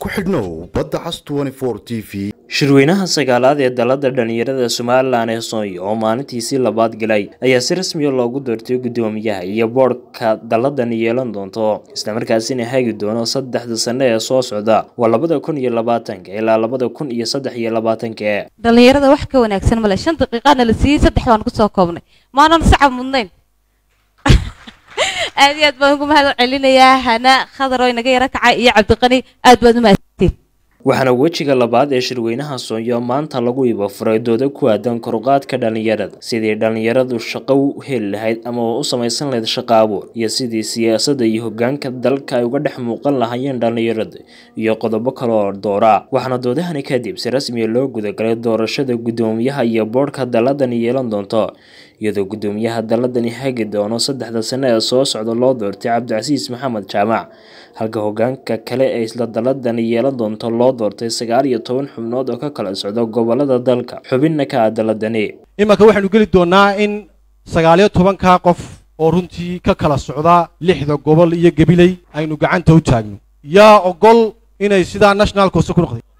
ku xidhnow badda cas t v shirweynaha sagaalaad ee dalada dhalinyarada somalilan ee soonya oo maalintiisii labaad galay ayaa si rasmiya loogu doortay guddoomiyaha iyo boodhka dalladan yeelan doonto islamarkaasina hagi doono saddexda sano ee soo socda waa labada kun iyo labaatanka ilaa labada kun iyo saddex iyo labaatanka dhalinyarada wax ka wanaagsan male shan daqiiqaana la siiyey saddex baan kusoo koobnay maanan sacab mudnayn aad iyo aad baan ugu mahad celinayaa hana khadar oo inaga yaro kacay iyo cabdiqani aad baad umahadsantiin waxaana wejiga labaad ee shirweynaha soonyo maanta lagu ibafuray dooda ku aadan koruqaadka dhalinyarada sidii dhalinyaradu shaqo u heli lahayd ama u samaysan lahayd shaqo abuur iyo sidii siyaasadda iyo hogaanka dalka ay uga dhex muuqan lahaayeen dhalinyarada iyo qodobo kale oo doora waxaana doodahani kadib si rasmiya loo gudagalay doorashada guddoomiyaha iyo boodhka daladani yeelan doonto iyadoo guddoomiyaha daladani hagi doono saddexda sano ee soo socda loo doortay cabdicasiis maxamed jaamac halka hogaanka kale ee isla daladani yeelan doonto loo doortay sagaal iyo toban xubnood oo ka kala socda gobolada dalka xubinna ka ah daladani imanka waxaynu geli doonnaa in sagaaliyo tobankaa qof oo runtii ka kala socda lixda gobol iyo gebiley aynu gacanta u taagno yaa ogol inay sidaa national coste ku noqday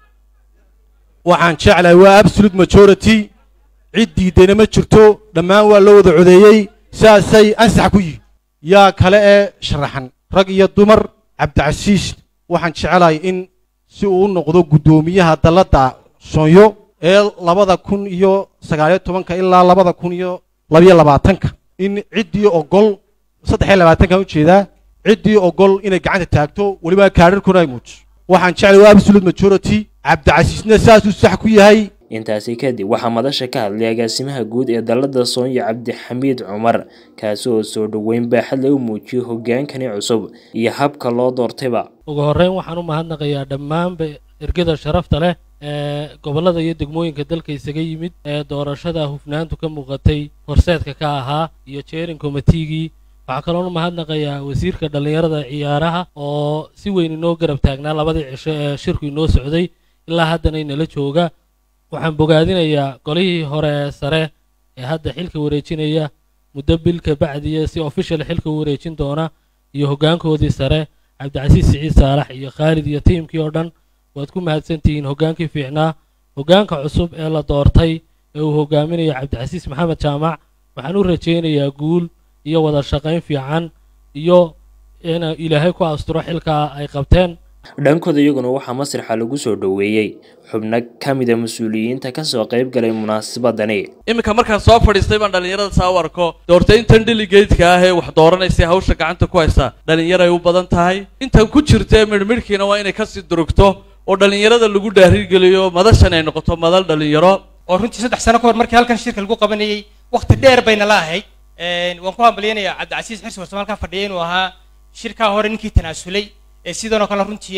waxaan jeclahay waa absolute majority cid diidayna ma jirto dhammaan waa loo wada codeeyey sidaasay ansax ku yihin yaa kale ee sharaxan rag iyo dumar cabdicasiis waxaan jecelahay in si uu u noqdo guddoomiyaha dalladda soonyo ee labada kun iyo sagaaliyo tobanka ilaa labada kun iyo labiyo labaatanka in ciddii ogol saddex iyo labaatankan ujeedaa ciddii ogol inay gacanta taagto weliba kaadharkuna ay muujiso waxaan jeclay waa absolute majority cabdicasiisna saasuu sax ku yahay intaasi kadib waxaa madasha ka hadlay agaasimaha guud ee dalada soonya cabdixamiid cumar kaasi oo soo dhoweyn baaxad lagu muujiyey hogaankani cusub iyo habka loo doortayba ugu horreyn waxaan u mahadnaqayaa dhammaanba ergada sharafta leh ee gobollada iyo degmooyinka dalka isaga yimid ee doorashada hufnaantu ka muuqatay horseedka ka ahaa iyo jeerin komitigii waxaa kaloon u mahadnaqayaa wasiirka dhallinyarada ciyaaraha oo si weyn inoo garab taagnaa labadii cisho ee shirku inoo socday ilaa haddana inala jooga waxaan bogaadinayaa golihii hore ee sare ee hadda xilka wareejinaya muddo bilka bacdiya si official xilka u wareejin doona iyo hoggaankoodii sare cabdicasiis siciid saalax iyo khaalid iyo tiimkii oo dhan waad ku mahadsantihiin hoggaankii fiicnaa hoggaanka cusub ee la doortay ee uu hogaaminayo cabdicasiis maxamed jaamac waxaan u rajaynayaa guul iyo wada shaqayn fiican iyo in ilaahay ku asturo xilkaa ay qabteen dhankooda iyaguna waxaa masraxa lagu soo dhoweeyey xubno ka mida mas-uuliyiinta kasoo qayb galay munaasabadani iminka markaan soo fadhiistay baan dhallinyarada saa u arko doortayntan delegateska ah ee wax dooranaysa hawsha gacanta ku haysa dhallinyaray u badan tahay intan ku jirta midhmidhkiina waa inay kasii durugto oo dhallinyarada lagu dhaarigeliyo madashan ay noqoto madal dhallinyaro oo runtii saddex sano ka hor markii halkan shirka lagu qabanayey wakhti dheer bayna la ahayd waan ku hambalyanayaa cabdicasiis xirsi warsamo halkan fadhiya inuu ahaa shirkaa hore ninkii tanaasulay sidanoo kale runtii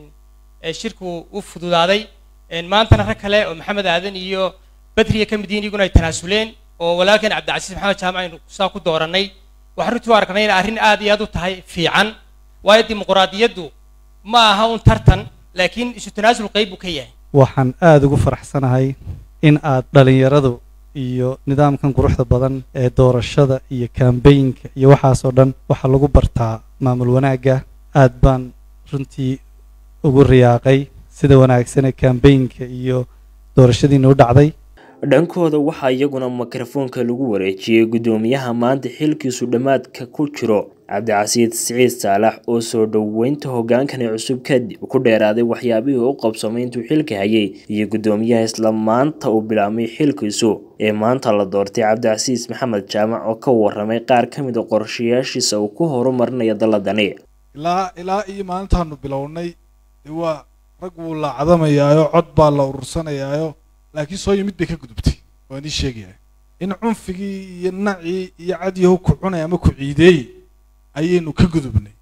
shirku u fududaaday maantana rag kale oo maxamed aadan iyo badriya ka mid yihiin iyaguna ay tanaasuleen oo walaalkeen cabdicasiis maxamed jaamac aynu saa ku doorannay waxaan runtii u aragnay inay arrin aad iyo aad u tahay fiican waayo dimuquraadiyaddu ma aha un tartan laakiin isu tanaasul qayb buu ka yahay waxaan aada ugu faraxsanahay in aad dhalinyaradu iyo nidaamkan quruxda badan ee doorashada iyo kambaynka iyo waxaasoo dhan waxaa lagu bartaa maamul wanaagga aad baan runtii ugu riyaaqay sida wanaagsan ee kambaynka iyo doorashadiina u dhacday dhankooda waxaa iyaguna mikrofoonka lagu wareejiyey guddoomiyaha maanta xilkiisu dhammaadka ku jiro cabdicasiid siciid saalax oo soo dhoweynta hogaankani cusub kadib ku dheeraaday waxyaabihii u qabsamay intuu xilka hayay iyo guddoomiyaha isla maanta uu bilaabmay xilkiisu ee maanta la doortay cabdicasiis maxamed jaamac oo ka waramay qaar ka mid a qorshayaashiisa uu ku horumarinaya daladani ilaa ilaa iyo maalintaanu bilownay dee waa rag wuu la cadamayaayo cod baa la urursanayaayo laakiin soo yimid bay ka gudubtay waan ii sheegaya in cunfigii iyo nacii iyo cadyahu ku cunay ama ku ciideeyey ayaynu ka gudubnay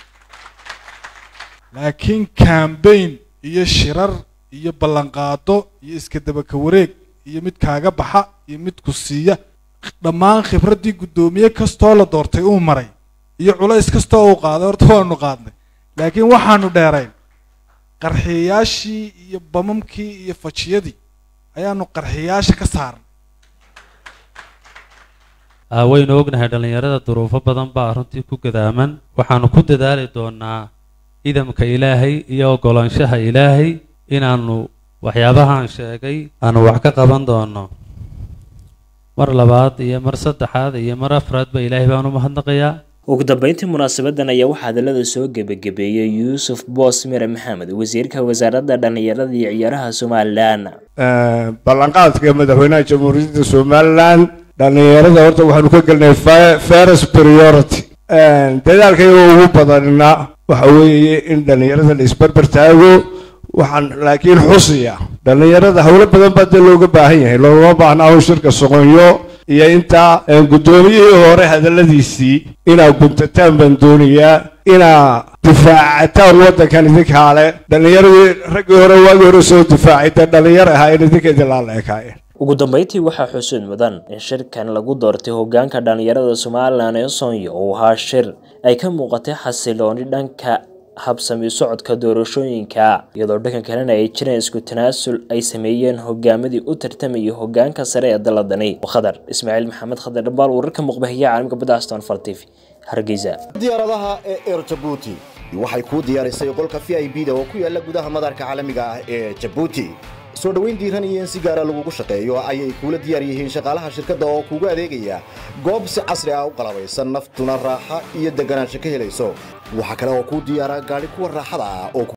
laakiin cambayn iyo shirar iyo ballanqaado iyo iska dabaka wareeg iyo mid kaaga baxa iyo mid ku siiya dhammaan khibraddii guddoomiye kastoo la doortay uu maray iyo culays kastoo uu qaaday horta waanu qaadnay laakiin waxaanu dheerayn qarxiyayaashii iyo bamamkii iyo fajiyadii ayaanu qarxiyayaasha ka saaran waynu ognahay dhallinyarada duruufo badan baa runtii ku gadaaman waxaanu ku dadaali doonaa idamka ilaahay iyo oggolaanshaha ilaahay inaannu waxyaabahaan sheegay aanu wax ka qaban doono mar labaad iyo mar saddexaad iyo mar afraadba ilaahay baan u mahadnaqayaa ugu dambeyntii munaasabadan ayaa waxaa hadalada soo gebagabeeyey yuusuf boos mire maxamed wasiirka wasaaradda dhallinyarada iyo ciyaaraha somalilan ballanqaadka madaxweynaha jamhuuriyadda somalilan dhallinyarada horta waxaanu ka gelnay first priority dadaalkayga ugu badanna waxa weeye in dhallinyarada la isbarbar taago waxaan laakiin xusiya dhallinyarada howlo badan baa dee looga baahan yahay loogama baahna ahu shirka soqonyo iyo intaa guddoomiyihii hore hadalladiisii inaa guntataan baan doonayaa inaa difaacataan waddankan idinkaale dhallinyaradii raggii hore waagii hore soo difaacay dee dhallinyar ahaayeen idinka idinlaa la ekaayeen ugu dambeyntii waxaa xusuud mudan in shirkan lagu doortay hoggaanka dhallinyarada somalilan ee sonya uu ahaa shir ay ka muuqatay xasilooni dhanka habsami socodka doorashooyinka iyadoo dhanka kalena ay jireen isku tanaasul ay sameeyeen hogaamadii u tartamayay hoggaanka sare ee daladani khadar ismaaciil maxamed khadar dhambaal wararka muqbahiya caalamka badda aston fal t v hargeysa diyaaradaha ee air jabuuti waxay kuu diyaarisay qolka v i b da oo ku yaala gudaha madaarka caalamiga ah ee jabuuti soo dhoweyn diiran iyo in si gaara lagugu shaqeeyo ayay kuula diyaar yihiin shaqaalaha shirkadda oo kuugu adeegaya goob si casri ah u qalabaysan naftuna raaxa iyo deganaansho ka helayso waxaa kale oo kuu diyaara gaadhi kuwa raaxada ah oo